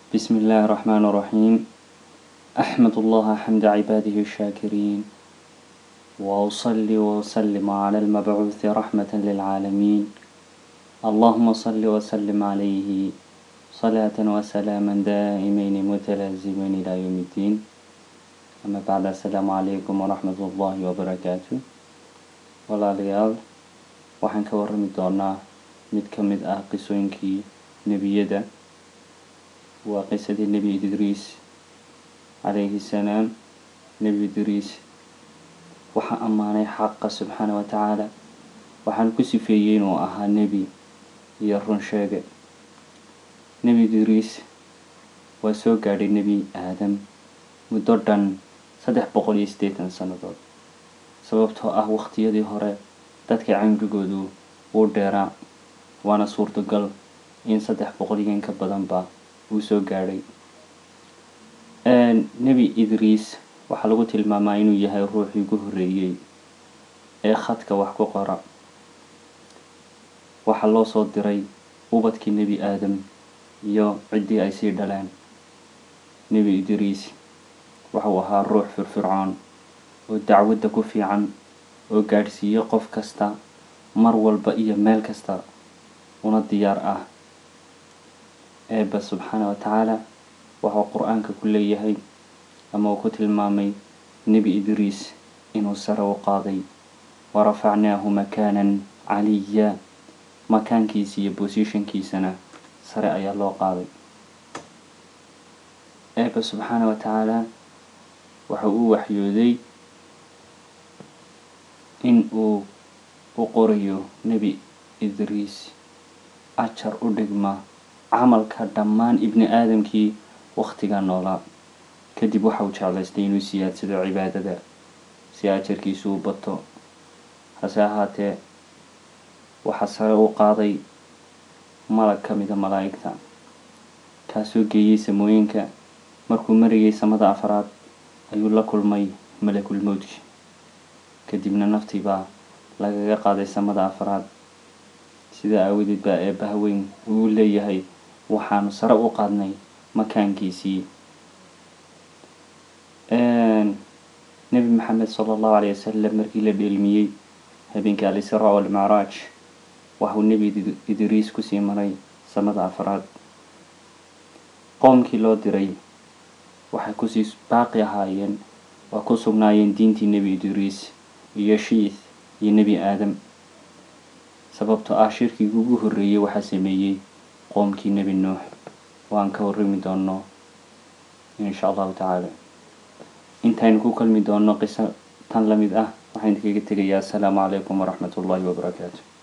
بسم الله الرحمن الرحيم أحمد الله حمد عباده الشاكرين وأصلي وأسلم على المبعوث رحمة للعالمين اللهم صل وسلم عليه صلاة وسلاما دائمين متلازمين إلى يوم الدين أما بعد السلام عليكم ورحمة الله وبركاته walaalayaal waxaan ka warrami doonaa mid ka mid ah qisooyinkii nebiyada waa qisadii nebi idriis calayhi salaam nebi idriis waxaa ammaanay xaqa subxaana wa tacaala waxaan ku sifeeyey inuu ahaa nebi iyo run sheege nebi idriis waa soo gaadhay nebi aadam muddo dhan saddex boqol iyo siddeetan sannadood sababtoo ah waqtiyadii hore dadka cimrigoodu wuu dheeraa waana suurtagal in saddex boqol iyo in ka badanba uu soo gaadhay nebi idriis waxaa lagu tilmaamaa inuu yahay ruuxii ugu horreeyey ee khadka wax ku qora waxaa loo soo diray ubadkii nebi aadam iyo ciddii ay sii dhaleen nebi idriis waxau ahaa ruux firfircoon oo dacwadda ku fiican oo gaadhsiiyo qof kasta mar walba iyo meel kasta una diyaar ah eebba subxaana wa tacaala waxuu qur-aanka ku leeyahay ama uu ku tilmaamay nebi idriis inuu sare u qaaday wa rafacnaahu makaanan caliya makaankiisa iyo bosishankiisana sare ayaa loo qaaday eebba subxaana wa tacaala waxa uu waxyooday in uu u qorayo nebi idriis ajar u dhigma camalka dhammaan ibni aadamkii wakhtiga noolaa kadib waxa uu jeclaystay inuu siyaadsado cibaadada si ajarkiisu u bato hase ahaatee waxaa sare u qaaday malag ka mida malaa'igta kaasoo geeyey samooyinka markuu marayay samada afraad ayuu la kulmay malakul mowdki kadibna naftii baa lagaga qaaday samada afraad sidaa aawadeed baa eebbaha weyn uu leeyahay waxaanu sare u qaadnay makaankiisii nebi maxamed sala allahu caleyhi wasalam markii la dheelmiyey habeenkii al-israa walmacraaj waxuu nebi idriis kusii maray samada afraad qoomkii loo diray waxay kusii baaqi ahaayeen waa ku sugnaayeen diintii nebi idriis iyo shiith iyo nebi aadam sababtoo ah shirkigii ugu horreeyey waxaa sameeyey qoomkii nebi nuux waan ka warrami doono insha allahu tacaala intaynu ku kulmi doono qiso tan la mid ah waxaan idinkaga tegayaa assalaamu calaykum waraxmat ullahi wabarakaatu